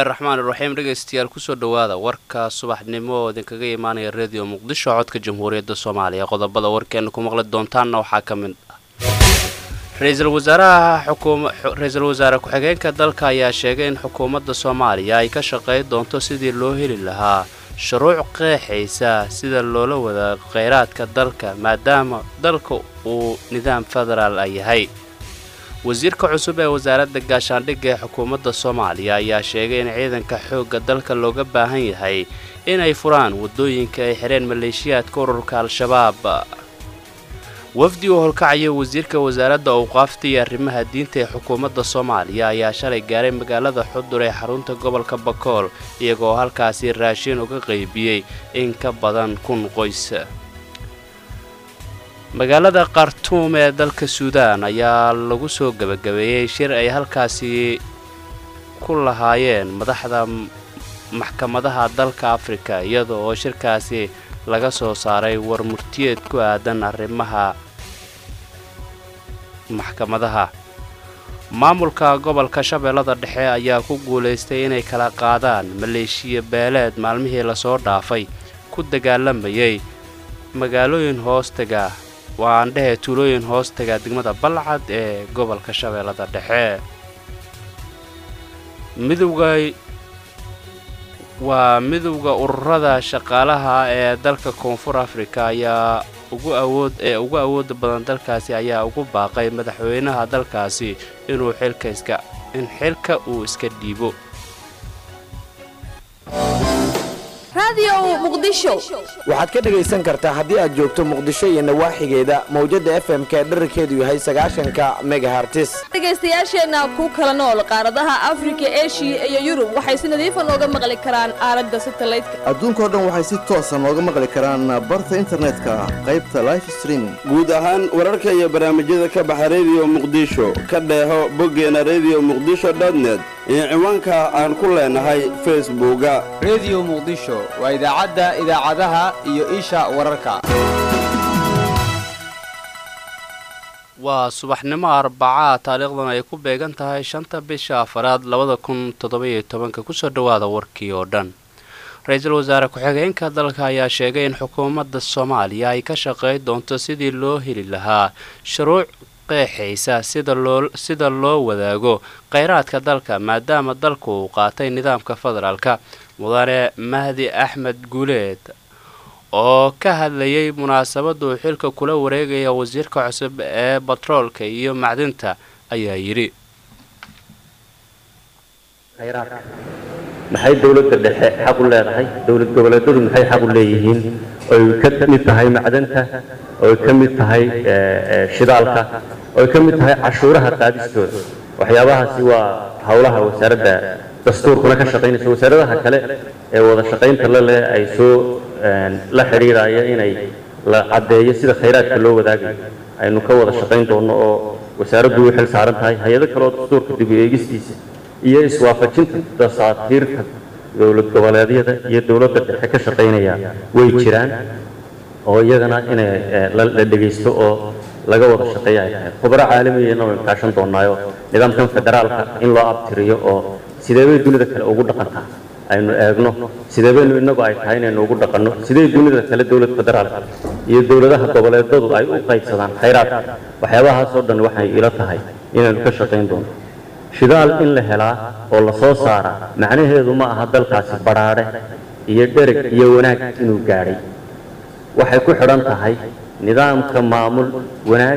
bismillaahi raxmaan iraxiim dhegaystayaal kusoo dhowaada warka subaxnimo oo idinkaga imaanaya rediyo muqdisho codka jamhuuriyadda soomaaliya qodobada warkeena ku maqli doontaanna waxaa ka mid ah ra-iisul wasaaraha ra-iisul wasaare ku-xigeenka dalka ayaa sheegay in xukuumadda soomaaliya ay ka shaqayn doonto sidii loo heli lahaa shuruuc qeexaysa sida loola wadaago kheyraadka dalka maadaama dalka uu nidaam federaal a yahay wasiirka cusub ee wasaaradda gaashaandhigga ee xukuumadda soomaaliya ayaa sheegay in ciidanka xoogga dalka looga baahan yahay inay furaan waddooyinka ay xidheen maleeshiyaadka ururka al-shabaab wafdi uu holkacaya wasiirka wasaaradda awqaafta iyo arrimaha diinta ee xukuumadda soomaaliya ayaa shalay gaaray magaalada xudur ee xarunta gobolka bakool iyagoo halkaasi raashin uga qaybiyey in ka badan kun qoys magaalada khartuum ee dalka suudaan ayaa lagu soo gebagabeeyey shir ay halkaasi ku lahaayeen madaxda maxkamadaha dalka afrika iyada oo shirkaasi laga soo saaray war murtiyeed ku aadan arrimaha maxkamadaha maamulka gobolka shabeellada dhexe ayaa ku guulaystay inay kala qaadaan maleeshiya beeleed maalmihii lasoo dhaafay ku dagaalamayay magaalooyin hoostaga waa aandhehe tuulooyin hoostaga degmada balcad ee gobolka shabeellada dhexe midowga waa midowda ururada shaqaalaha ee dalka koonfur afrika ayaa ugu awood ee ugu awooda badan dalkaasi ayaa ugu baaqay madaxweynaha dalkaasi inuu xilka iska in xilka uu iska dhiibo waxaad ka dhegaysan kartaa haddii aad joogto muqdisho iyo nawaaxigeeda mawjadda f m ka dherarkeedu yahay sagaashanka megahartis dhegaystayaasheenna ku kala nool qaaradaha afrika eshiya iyo yurub waxay si nadiifa nooga maqli karaan aalada satalaydka adduunkao dhan waxay si toosa nooga maqli karaan barta internetka qaybta life streaming guud ahaan wararka iyo barnaamijyada ka baxa rediyo muqdisho ka dheeho boggeena rediyo muqdisho dotnet iyo ciwaanka aan ku leenahay facebooka rediyo muqdisho waa idaacadda idaacadaha iyo isha wararka waa subaxnimo arbacaa taariikhdan ay ku beegan tahay shanta bisha afaraad labada kun toddobayo tobanka kusoo dhowaada warkii oo dhan ra-iisul wasaare ku-xigeenka dalka ayaa sheegay in xukuumadda soomaaliya ay ka shaqayn doonto sidii loo heli lahaa shuruuc qeexaysa sida loo wadaago kheyraadka dalka maadaama dalku uu qaatay nidaamka federaalka mudane mahdi axmed guuleed oo ka hadlayay munaasabadda uu xilka kula wareegaya wasiirka cusub ee batroolka iyo macdinta ayaa yidhi maxay dowladda dhexe xaq u leedahay dowlad goboleedyadu maxay xaq u leeyihiin oy ka mid tahay macdanta oy ka mid tahay shidaalka oy ka mid tahay cashuuraha qaadistooda waxyaabahaasi waa howlaha wasaaradda dastuurkuna ka shaqaynaysa wasaaradaha kale ee wada shaqaynta la leh ay soo la xidhiiraya inay la caddeeyo sida khayraadka loo wadaagayo aynu ka wada shaqayn doonno oo wasaaraddu u xil saaran tahay hay-ado kale oo dastuurka dib u eegistiisa iyo iswaafajinta dasaatiirta dowlad goboleedyada iyo dowladda dhexe ka shaqaynaya way jiraan oo iyagana inay la dhegaysto oo laga wada shaqeeya ay tahay khubaro caalamiyana waynu kaashan doonaayo nidaamkan federaalka in loo abtiriyo oo sidee bay dunida kale ugu dhaqantaa aynu eegno sidee baynu innagu ay tahay inaynu ugu dhaqanno sidee dunida kale dowlad federaalka iyo dowladaha goboleedadu ay u qaybsadaan khayraadka waxyaabahaasoo dhan waxay ila tahay inaynu ka shaqayn doono shidaal in la helaa oo la soo saaraa macnaheedu ma aha dalkaasi badhaadhe iyo dhereg iyo wanaag inuu gaadhay waxay ku xidhan tahay nidaamka maamul wanaag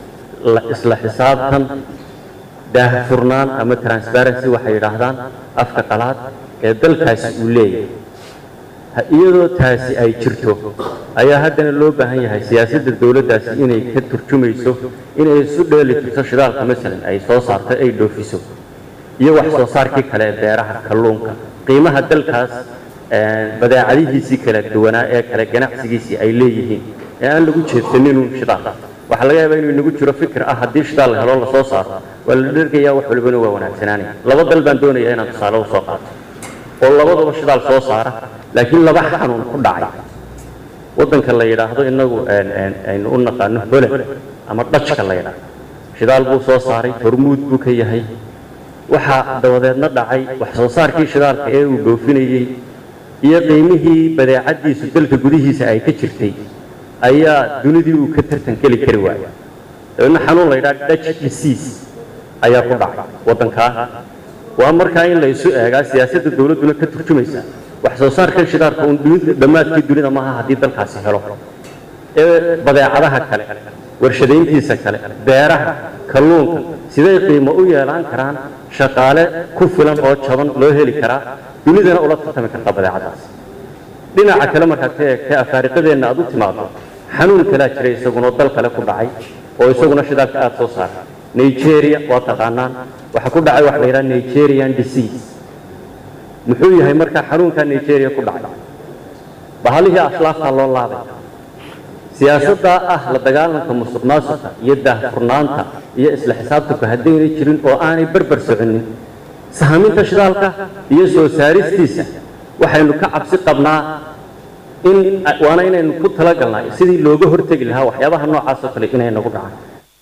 isla xisaabtan daahfurnaan ama transparency waxay yidhaahdaan afka qalaad ee dalkaasi uu leeyahay iyadoo taasi ay jirto ayaa haddana loo baahan yahay siyaasadda dowladdaasi inay ka turjumayso inay isu dheeli tirto shidaalka masalan ay soo saarto ay dhoofiso iyo wax soo saarkii kale ee beeraha kalluunka qiimaha dalkaas badeecadihiisii kala duwanaa ee kale ganacsigiisii ay leeyihiin ee aan lagu jeedsaninun shidaal waxaa laga yaabaa inuu inagu jiro fikir ah haddii shidaal la helo lasoo saaro waa la dhergayaa wax walibana waa wanaagsanaanaya laba dal baan doonaya inaan tusaale u soo qaato oo labadaba shidaal soo saara laakiin laba xanuun ku dhacay waddanka la yidhaahdo inagu aynu u naqaano holand ama dhajka la yidhaahdo shidaal buu soo saaray hormuud buu ka yahay waxaa dabadeedna dhacay wax soo saarkii shidaalka ee uu dhoofinayey iyo qiimihii badeecadiisu dalka gudihiisa ay ka jirtay ayaa dunidii uu ka tartan geli kari waaya dabeedna xanuun la yidhaha dutch disease ayaa ku dhacay waddankaa waa markaa in la isu eegaa siyaasadda dowladduna ka turjumaysa wax soo saarkan shidaalka uun dunida dhammaadkii dunida maaha haddii dalkaasi helo ee badeecadaha kale warshadayntiisa kale beeraha kalluunka siday qiimo u yeelaan karaan shaqaale ku filan oo jaban loo heli karaa dunidana ula tartami kartaa badeecadaas dhinaca kale markaad ka eegtay afaariqadeenna aad u timaado xanuun kalaa jira isaguna dal kale ku dhacay oo isaguna shidaalka aada soo saara nigeria waa taqaanaan waxa ku dhacay waxa la yidhaha nigerian disease muxuu yahay markaa xanuunkaa nigeria ku dhacay bahalihii aslaaftaa loo laabay siyaasaddaa ah la dagaalanka musuq maasuqa iyo daahfurnaanta iyo isla xisaabtanku haddaynay jirin oo aanay barbar soconin sahaminta shidaalka iyo soo saaristiisa waxaynu ka cabsi qabnaa in waana inaynu ku talagalnaa sidii looga hortegi lahaa waxyaabaha noocaas oo kale inay nagu dhacaan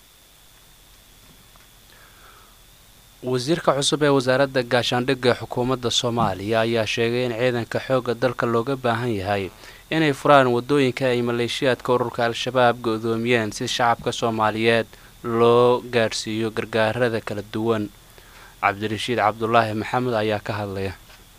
wasiirka cusub ee wasaaradda gaashaandhigga ee xukuumadda soomaaliya ayaa sheegay in ciidanka xoogga dalka looga baahan yahay inay furaan waddooyinka ay maleeshiyaadka ururka al-shabaab go-doomiyeen si shacabka soomaaliyeed loo gaadhsiiyo gargaarada kala duwan cabdirashiid cabdulaahi maxamed ayaa ka hadlaya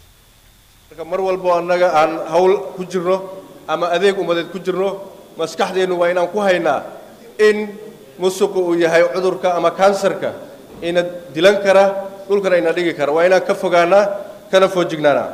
marka mar walbo annaga aan hawl ku jirno ama adeeg ummadeed ku jirno maskaxdeennu waa inaan ku haynaa in musuqu uu yahay cudurka ama kansarka ina dilan kara dhulkana ina dhigi kara waa inaan ka fogaanaa kana foojignaanaa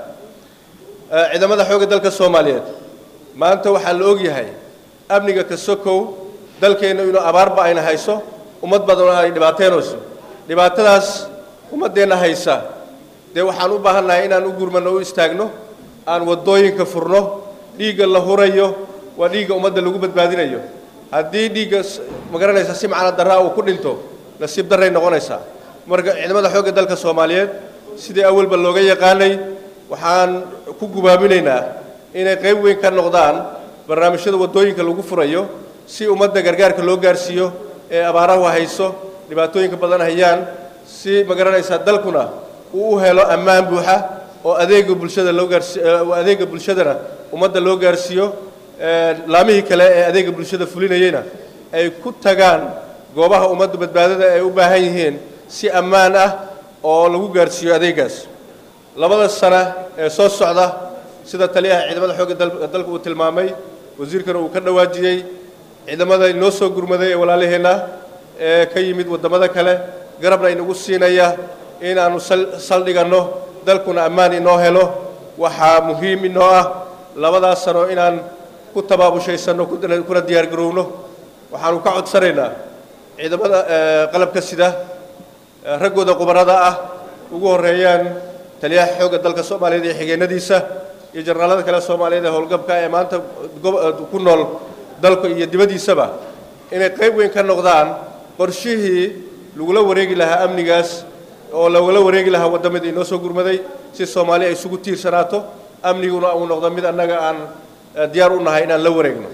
ciidamada xoogga dalka soomaaliyeed maanta waxaa la og yahay amniga ka sokow dalkeenna inuu abaarba ayna hayso ummad badan ay dhibaateynayso dhibaatadaas ummaddeenna haysa dee waxaan u baahannahay inaan u gurmanno u istaagno aan waddooyinka furno dhiigga la hurayo waa dhiigga ummadda lagu badbaadinayo haddii dhiigga ma garanaysa si macna darraa uu ku dhinto nasiib darray noqonaysaa marka ciidamada xoogga dalka soomaaliyeed sidii awalba looga yaqaanay waxaan ku gubaaminaynaa inay qayb weyn ka noqdaan barnaamijyada waddooyinka lagu furayo si ummadda gargaarka loo gaarsiiyo ee abaarahu hayso dhibaatooyinka badan hayaan si ma garanaysaa dalkuna uu u helo ammaan buuxa oo adeega bulshada loo gaarsi adeega bulshadana ummadda loo gaarsiiyo laamihii kale ee adeega bulshada fulinayeyna ay ku tagaan goobaha ummadda badbaadada ay u baahan yihiin si ammaan ah oo lagu gaarsiiyo adeegaas labada sana ee soo socda sida taliyaha ciidamada xoogga dalka uu tilmaamay wasiirkana uu ka dhawaajiyey ciidamada inoo soo gurmaday ee walaalaheenna ee ka yimid waddamada kale garabna inagu siinaya inaannu saldhiganno dalkuna ammaan inoo helo waxaa muhiim inoo ah labadaas sano inaan ku tabaabushaysanno kuna diyaargarowno waxaanu ka codsanaynaa ciidamada qalabka sida raggooda qubarada ah ugu horreeyaan taliyaha xoogga dalka soomaaliyeed iyo xigeenadiisa iyo jarnaalada kale soomaaliyeed ee howlgabka ee maanta ku nool dalka iyo dibaddiisaba inay qayb weyn ka noqdaan qorshihii lagula wareegi lahaa amnigaas oo lagula wareegi lahaa waddamadii inoo soo gurmaday si soomaali ay isugu tiirsanaato amniguna uu noqdo mid annaga aan diyaar u nahay inaan la wareegno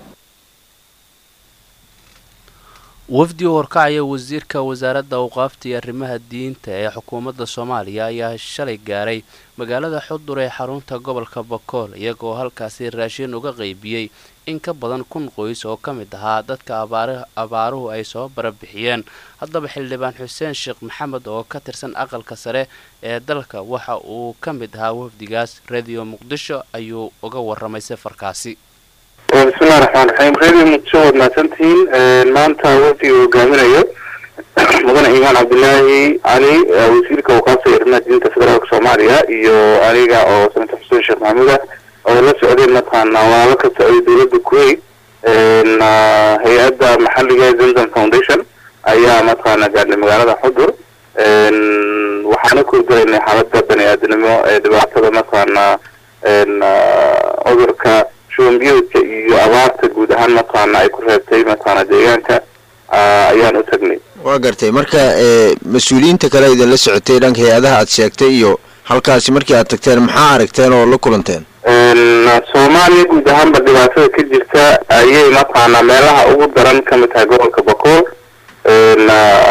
wafdi horkacaya wasiirka wasaaradda awqaafta iyo arrimaha diinta ee xukuumadda soomaaliya ayaa shalay gaaray magaalada xudur ee xarunta gobolka bakool iyagoo halkaasi raashin uga qaybiyey in ka badan kun qoys oo ka mid ahaa dadka abaaruhu ay soo barabixiyeen haddaba xildhibaan xuseen sheekh maxamed oo ka tirsan aqalka sare ee dalka waxa uu ka mid ahaa wafdigaas radio muqdisho ayuu uga waramay safarkaasi bismillahi raxmaan raxiim radio muqdisho waad mahadsantihiin maanta wafdiga hogaaminayo mudane imaan cabdilaahi cali wasiirka awqaafta iyo arrimaha diinta federaalka soomaaliya iyo aniga oo senator xuseen sheekh maxamuud ah oo la socdeen mataqaana walaalo ka socday dowladda kuwait hay-adda maxalliga zemzam foundation ayaa mataqaana gaadhnay magaalada xudur waxaana ku galaynay xaaladda bani aadamnimo ee dhibaatada mataqaana cudurka shubanbiyoodka iyo abaarta guud ahaan mataqaana ay ku reebtay mataqaana deegaanka ayaan u tagnay waa gartay marka mas-uuliyiinta kale idinla socotay dhanka hay-adaha aad sheegtay iyo halkaasi markii aad tagteen maxaa aragteen oo la kulanteen soomaaliya guud ahaanba dhibaatada ka jirta ayay mataqaana meelaha ugu daran ka mid tahay gobolka bakool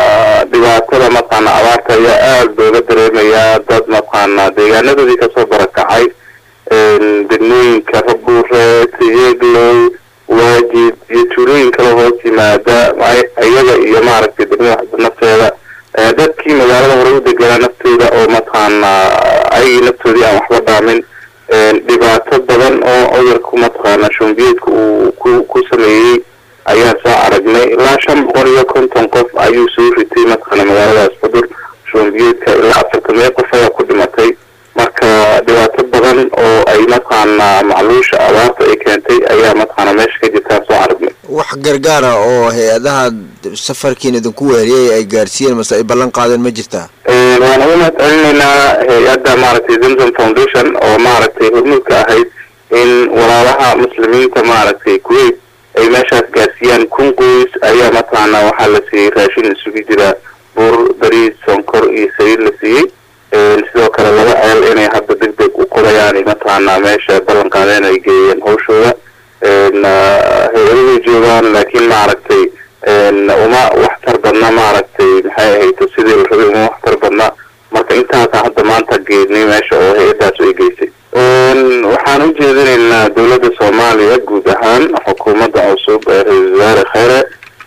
dhibaatada mataqaana abaarta ayaa aada looga dareemayaa dad mataqaana deegaanadoodii kasoo barakacay degmooyinka rabuure tiyeglow waajid iyo tuulooyin kale hoos yimaada iyaga iyo maaragtay degmada xasba nafteeda dadkii magaalada hore u deganaa naftooda oo mataqaana ayagii naftoodii aan waxba dhaamin dhibaato badan oo cudurku mataqaana shumbiyeedka uu ku ku sameeyey ayaan soo aragnay ilaa shan boqol iyo konton qof ayuu soo ritay mataqaana magaaladaas cudur shumbiyeedka ilaa afartan meel qof ayaa ku dhimatay marka dhibaato badan oo ay mataqaana macluusha abaarta ay keentay ayaa mataqaana meesha ka jirtaan soo aragnay wax gargaara oo hay-adaha safarkiin idinku weeriyay ay gaarsiiyeen mase ay ballan qaadeen ma jirtaa waan uga mahad celinaynaa hay-adda maaragtay zamzam foundation oo maaragtay hormuudka ahayd in walaalaha muslimiinta maaragtay kuwait ay meeshaas gaarsiiyaan kun qoys ayaa mataqaana waxaa la siiyey raashin isugu jira bur bariis sonkor iyo saliid la siiyey sidoo kale laba ceel inay hadda deg deg u qorayaan mataqaana meesha ballan qaadeen ay geeyeen hawshooda hay-adaday joogaan laakiin maaragtay uma waxtar badna maaragtay maxay ahayd sidii la rabay uma waxtar badna marka intaasa hadda maanta geednay meesha oo hay-adaas ay geysay waxaan u jeedinaynaa dowladda soomaaliya guud ahaan xukuumadda cusub ee ra-iisul wasaare kheyre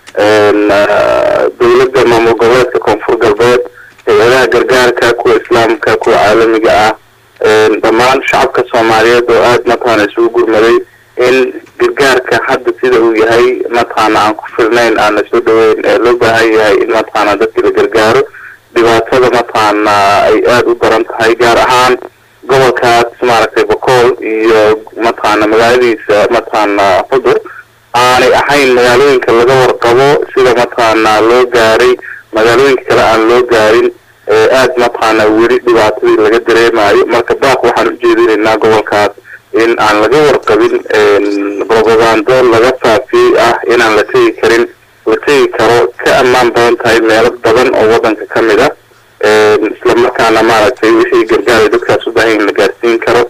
dowladda maamul goboleedka koonfur galbeed hay-adaha gargaarka kuwa islaamka kuwa caalamiga ah dhammaan shacabka soomaaliyeed oo aada mataqaana isugu gurmaday in gargaarka hadda sida uu yahay mataqaana aan ku filnayn aan la soo dhaweyn ee loo baahan yahay in mataqaana dadkii la gargaaro dhibaatada mataqaana ay aada u daran tahay gaar ahaan gobolkaas maaragtay bokool iyo mataqaana magaaladiisa mataqaana xudur aanay ahayn magaalooyinka laga warqabo sida mataqaana loo gaaray magaalooyinka kale aan loo gaarin aada mataqaana weli dhibaatadii laga dareemayo marka baaq waxaan ujeedinaynaa gobolkaas in aan laga warqabin robagando laga faafiyey ah inaan la tegi karin la tegi karo ka ammaan badan tahay meelo badan oo wadanka ka mid ah isla markaana maaragtay wixii gargaara dadkaas u baahan in la gaarsiin karo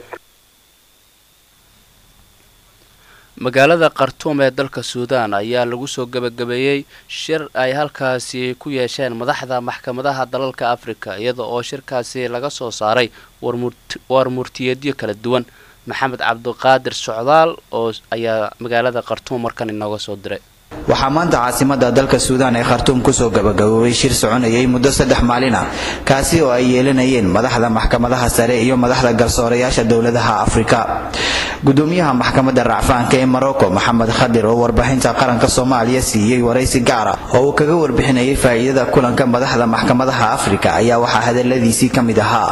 magaalada khartuum ee dalka suudaan ayaa lagu soo gebagabeeyey shir ay halkaasi ku yeesheen madaxda maxkamadaha dalalka afrika iyada oo shirkaasi laga soo saaray war murtiyeedyo kala duwan maxamed cabdiqaadir socdaal oo ayaa magaalada khartuum markan inooga soo diray waxaa maanta caasimada dalka suudaan ee khartuum kusoo gabagaboobay shir soconayay muddo saddex maalin ah kaasi oo ay yeelanayeen madaxda maxkamadaha sare iyo madaxda garsoorayaasha dowladaha afrika gudoomiyaha maxkamadda racfaanka ee morocco maxamed khadir oo warbixinta qaranka soomaaliya siiyey waraysi gaara oo uu kaga warbixinayay faa'iidada kulanka madaxda maxkamadaha afrika ayaa waxaa hadaladiisii ka mid ahaa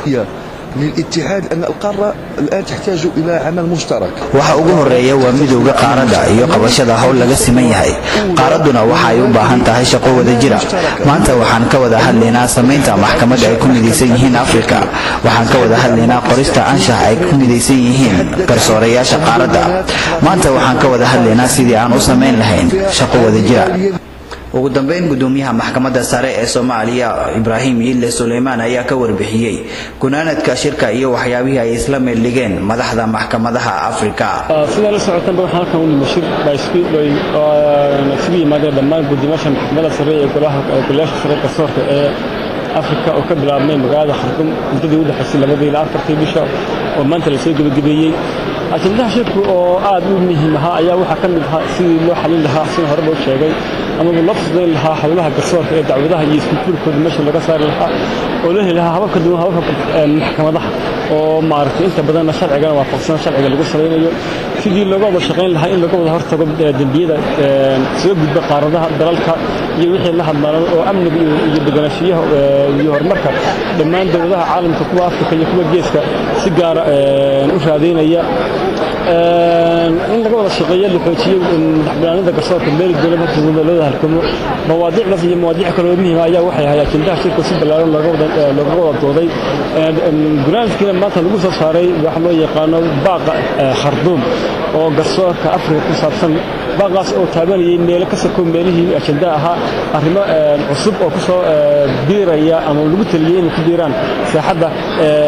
للاتحاد أن القارة الآن تحتاج إلى عمل مشترك waxa ugu horeeya waa midowga qaaradda iyo qabashada howl laga siman yahay qaaradduna waxa ay u baahan tahay shaqo wada jira maanta waxaan ka wada hadlaynaa samaynta maxkamadda ay ku midaysan yihiin afrika waxaan ka wada hadlaynaa qorista anshax ay ku midaysan yihiin garsoorayaasha qaaradda maanta waxaan ka wada hadlaynaa sidii aan u samayn lahayn shaqo wada jira ugu dambeyn gudoomiyaha maxkamadda sare ee soomaaliya ibraahim yiile suleymaan ayaa ka warbixiyey gunaanadka shirka iyo waxyaabihii ay isla meeldhigeen madaxda maxkamadaha afrika sidaa la socotanba waxaan halkan u nimi shir baa isugu yimaadeen dhammaan guddiyaasha maxkamadda sare ee golayaasha sare garsoorka ee afrika oo ka bilaabmay magaalada khartum muddadii u dhexaysay labadii ilaa afartii bisha oo maanta lasoo gebagabeeyey ajendaha shirku oo aad u muhiim ahaa ayaa waxaa ka mid ahaa sidii loo xalin lahaa sida horeba u sheegay amaba loo fududayn lahaa howlaha garsoorka ee dacwadaha iyo iskuulkooda meesha laga saari lahaa oo loo heli lahaa habab ka duwan hababka maxkamadaha oo maaragtay inta badanna sharcigana waafaqsan sharciga lagu salaynayo sidii looga wada shaqayn lahaa in laga wada hortago dembiyada soo gudba qaaradaha dalalka iyo wixii la hadmaalan oo amniga iyo deganaanshiyaha iyo horumarka dhammaan dowladaha caalamka kuwa afrika iyo kuwa geeska si gaara u raadaynaya in laga wada shaqeeyo la xoojiyo madaxbanaanida garsoorka meel dowlad hortooda loo halkamo mawaadiicdaas iyo mawaadiic kale oo muhiima ayaa waxay ahay ajendaha shirka si ballaaran looga wada dooday gunaanadkiina maanta lagu soo saaray waxa loo yaqaano baaqa kharduum oo garsoorka afrika ku saabsan baaqaas oo taabanayay meelo ka sako meelihii ajenda ahaa arrimo cusub oo ku soo biiraya ama lagu taliyey inay ku biiraan saaxadda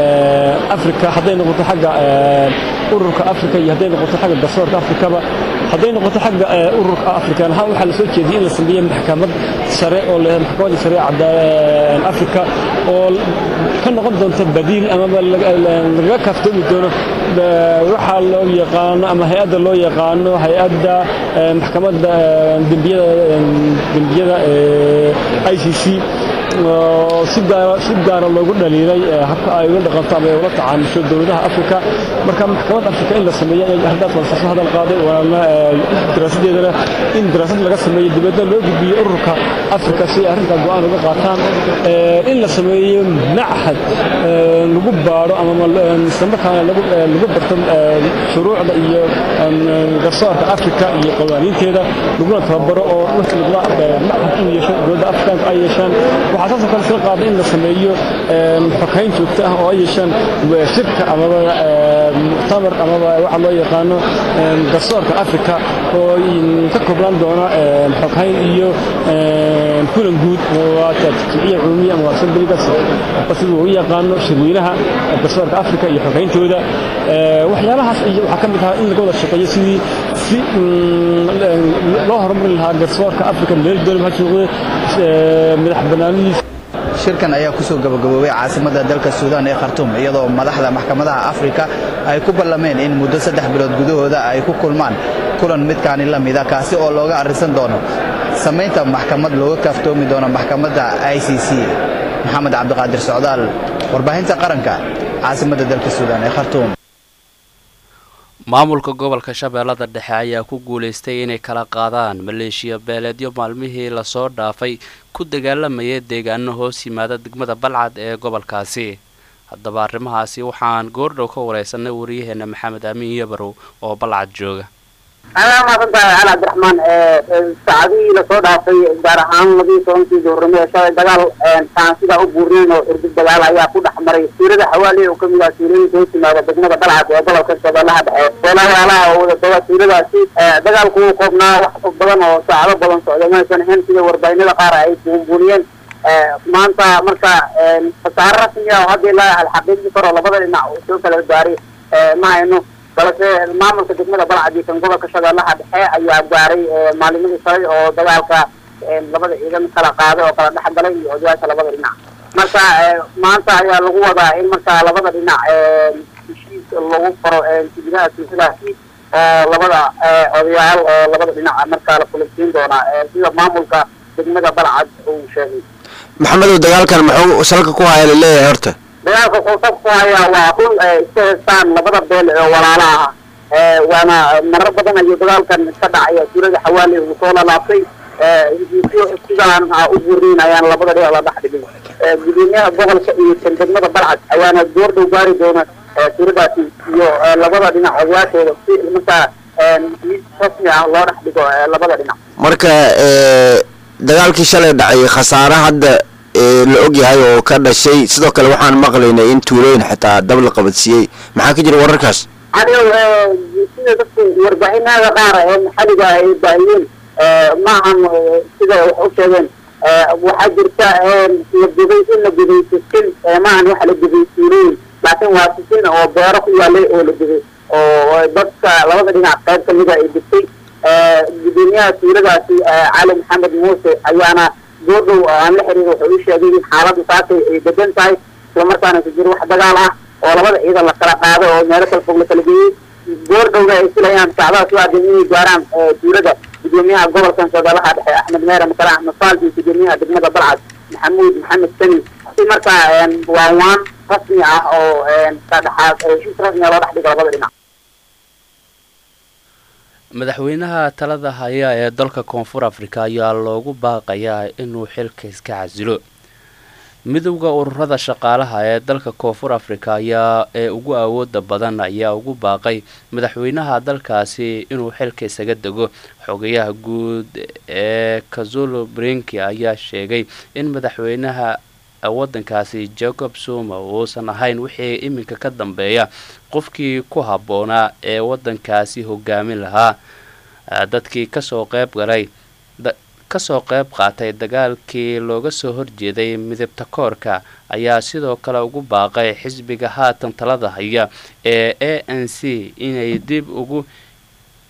afrika hadday noqoto xagga ururka afrika iyo hadday noqoto xagga garsoorka afrikaba hadday noqoto xagga ururka afrikan ahaan waxaa la soo jeediyey in la sameeyo maxkamad sare oo maxkamadda sare afrika oo ka noqon doonta badiil amaba lagaga kaaftoomi doono waxaa loo yaqaano ama hay-adda loo yaqaano hay-adda maxkamadda dembiyada dembiyada i c c oo si gaara si gaara loogu dhaliilay habka ay ula dhaqanto ama ay ula tacaamusho dowladaha afrika marka maxkamad afrika in la sameeyo ayay arrintaas waa soo hadal qaaday waana daraasadeedana in daraasad laga sameeyo dibadda loo gudbiyo ururka afrika si ay arrintaa go-aan uga qaataan in la sameeyo machad lagu baadho ama islamarkaana lagu lagu barto shuruucda iyo garsoorka afrika iyo qawaaniinteeda laguna tababaro oo machad in yeesho dowladda afrikaanka ay yeeshaan waxaa saasoo kale soo qaaday in la sameeyo xokayn joogto ah oo ay yeeshaan shirka amaba muctamar amaba waxa loo yaqaano garsoorka afrika oo ka koobnaan doona xokayn iyo kulan guud jimciya cumumiya ama asambeligas sida uu yaqaano shirweynaha garsoorka afrika iyo xokayntooda waxyaalahaas waxaa ka mid ahaa in laga wada shaqeeyo sidii si loo horumarin lahaa garsoorka afrika meel doonaba ha joogo madax banaanidiisa shirkan ayaa kusoo gabagaboobay caasimadda dalka suudaan ee khartuum iyadoo madaxda maxkamadaha afrika ay ku ballameen in muddo saddex bilood gudahooda ay ku kulmaan kulan midkaani la mida kaasi oo looga arrisan doono samaynta maxkamad looga kaaftoomi doono maxkamadda i c c maxamed cabdiqaadir socdaal warbaahinta qaranka caasimadda dalka suudaan ee khartuum maamulka gobolka shabeellada dhexe ayaa ku guulaystay inay kala qaadaan maleeshiya beeleedyo maalmihii lasoo dhaafay ku dagaalamayay deegaano hoos yimaada degmada balcad ee gobolkaasi haddaba arrimahaasi waxaan goordhow ka wareysanay wariyaheena maxamed amiin yabarow oo balcad jooga adaa maasantahay cali cabdiraxmaan saacadihii lasoo dhaafay gaar ahaan labaiyi tobankii duhurnimo ee shalay dagaal taan sidaa u buurnayn oo xurgud dagaal ayaa ku dhex maray tuulada xawaali oo kamid ah tuulooyinka hoos yimaada degmada balcad ee gobolka shabeellaha dhexe beelayaalaha oo wada doga tuuladaasi dagaalku wuu koobnaa wax badan oo saacado badan socda maysan ahayn sida warbaahinada qaar ay buunbuuniyeen maanta marka khasaare rasmi ah oo hadda ilaa alxaqiiqi karo labada dhinac uu soo kala gaaray ma hayno balse maamulka degmada balcad iyo kan gobolka shabeellaha dhexe ayaa gaaray maalimadii shalay oo dagaalka labada ciidan kala qaaday oo kala dhex galay iyo odayaasha labada dhinac marka maanta ayaa lagu wadaa in marka labada dhinac heshiis lagu faro gudaha tuuladaasi oo labada odayaal oo labada dhinac markaa la kulansiin doonaa sida maamulka degmada balcad uu sheegay maxamedow dagaalkan muxuu salka ku haya laleeyahay horta dagaalka wuxuu sab ku hayaa waa run iska heestaan labada beel oo walaala ah waana marar badan ayuu dagaalkan ka dhacaya tuulada xawaali uu soo lalaabtay sidaan u burnayn ayaan labada dhinac la dhex dhigin gudoomiyaha gobolka iyo kan degmada balcad ayaana goordhow gaari doona tuuladaasi iyo labada dhinac odayaashooda si markaa rasmi ah loo dhex dhigo labada dhinac marka dagaalkii shalay dhacay khasaare hadda la og yahay oo ka dhashay sidoo kale waxaan maqlaynay in tuulooyin xitaa dab la qabadsiiyey maxaa ka jira wararkaas adigo sida dadku warbaahinada qaar ee maxaliga ay baahiyeen maahan sida wax u sheegeen waxaa jirta la gubay in la gubay sisin maahan waxa la gubay tuulooyin laakiin waa sisin oo beero ku yaalay oo la gubay oo dadka labada dhinac qayb kamida ay gubtay gudoomiyaha tuuladaasi cali maxamed muuse ayaana goordhow aan la xiriir wuxuu u sheegay in xaaladdu saasay ay degan tahay islamarkaana ku jiro wax dagaal ah oo labada ciidan la kala qaaday oo meelo kala fog la kala geeyey goordhowna ay filayaan sacdaha soo aadan inay gaaraan tuulada gudoomiyaha gobolkan shabeellaha dhexe axmed meere makale axmed faal iyo gudoomiyaha degmada balcad maxamuud maxamed sani si markaa waa waan rasmi ah oo ka dhexaad heshiis rasmi ah loo dhex dhigo labada dhinac madaxweynaha talada haya ee dalka koonfur afrika ayaa loogu baaqayaa inuu xilka iska casilo midowda ururada shaqaalaha ee dalka koonfur afrika ayaa ee ugu awooda badan ayaa ugu baaqay madaxweynaha dalkaasi inuu xilka isaga dego xogayaha guud ee kazulu brinki ayaa sheegay in madaxweynaha wadankaasi jacob zuma uusan ahayn wixii iminka ka dambeeya qofkii ku habboonaa ee wadankaasi hogaamin lahaa dadkii kasoo qeyb galay kasoo qeyb qaatay dagaalkii looga soo horjeeday midabta koorka ayaa sidoo kale ugu baaqay xisbiga haatan talada haya ee a n c inay dib ugu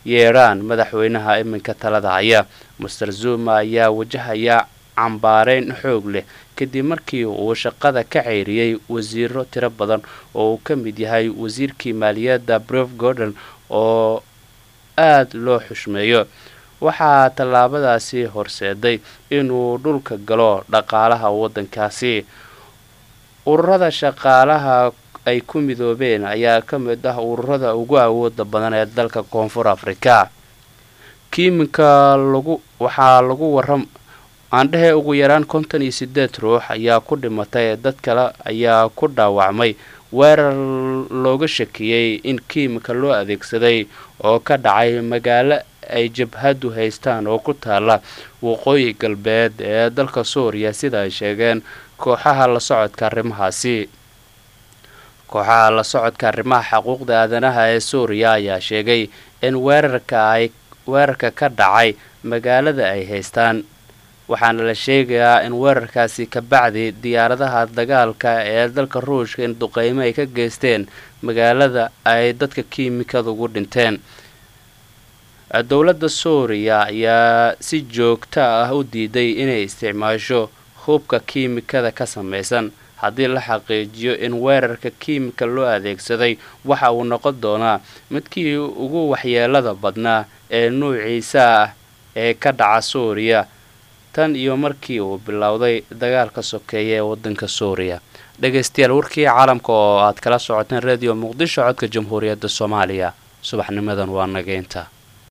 yeedhaan madaxweynaha iminka talada haya master zuma ayaa wajahaya cambaareyn xoog leh kadib markii uu shaqada ka ceyriyey wasiiro tiro badan oo uu ka mid yahay wasiirkii maaliyadda brev gordon oo aada loo xushmeeyo waxaa tallaabadaasi horseeday inuu dhulka galo dhaqaalaha waddankaasi ururada shaqaalaha ay ku midoobeen ayaa ka mid ah ururada ugu awooda badan ee dalka koonfur afrika kiiminka lagu waxaa lagu waram aandhehe ugu yaraan konton iyo sideed ruux ayaa ku dhimatay dad kale ayaa ku dhaawacmay weerar looga shakiyey in kiimika loo adeegsaday oo ka dhacay magaalo ay jabhadu haystaan oo ku taala waqooyi galbeed ee dalka suuriya sida ay sheegeen kooxaha la socodka arrimahaasi kooxaha la socodka arrimaha xuquuqda aadanaha ee suuriya ayaa sheegay in weerarka ay weerarka ka dhacay magaalada ay haystaan waxaana la sheegayaa in weerarkaasi ka bacdi diyaaradaha dagaalka ee dalka ruushka in duqeymo ay ka geysteen magaalada ay dadka kiimikada ugu dhinteen dowladda suuriya ayaa si joogta ah u diiday inay isticmaasho hubka kiimikada ka samaysan haddii la xaqiijiyo in weerarka kiimika loo adeegsaday waxa uu noqon doonaa midkii ugu waxyeelada badnaa ee nuuciisa ah ee ka dhaca suuriya tan iyo markii uu bilowday dagaalka sokeeya ee waddanka suuriya dhegaystayaal warkii caalamka oo aad kala socoteen radio muqdisho codka jamhuuriyadda soomaaliya subaxnimadan waa nageynta